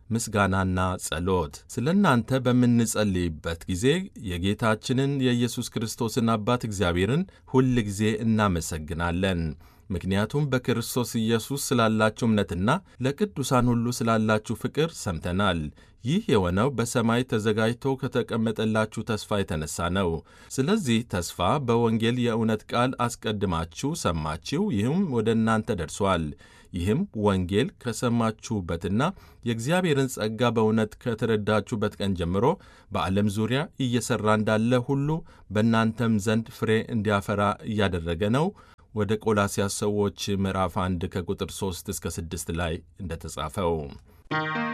ምስጋናና ጸሎት። ስለ እናንተ በምንጸልይበት ጊዜ የጌታችንን የኢየሱስ ክርስቶስን አባት እግዚአብሔርን ሁል ጊዜ እናመሰግናለን። ምክንያቱም በክርስቶስ ኢየሱስ ስላላችሁ እምነትና ለቅዱሳን ሁሉ ስላላችሁ ፍቅር ሰምተናል። ይህ የሆነው በሰማይ ተዘጋጅቶ ከተቀመጠላችሁ ተስፋ የተነሳ ነው። ስለዚህ ተስፋ በወንጌል የእውነት ቃል አስቀድማችሁ ሰማችሁ፣ ይህም ወደ እናንተ ደርሷል። ይህም ወንጌል ከሰማችሁበትና የእግዚአብሔርን ጸጋ በእውነት ከተረዳችሁበት ቀን ጀምሮ በዓለም ዙሪያ እየሠራ እንዳለ ሁሉ በእናንተም ዘንድ ፍሬ እንዲያፈራ እያደረገ ነው። ወደ ቆላስያስ ሰዎች ምዕራፍ 1 ከቁጥር 3 እስከ 6 ላይ እንደተጻፈው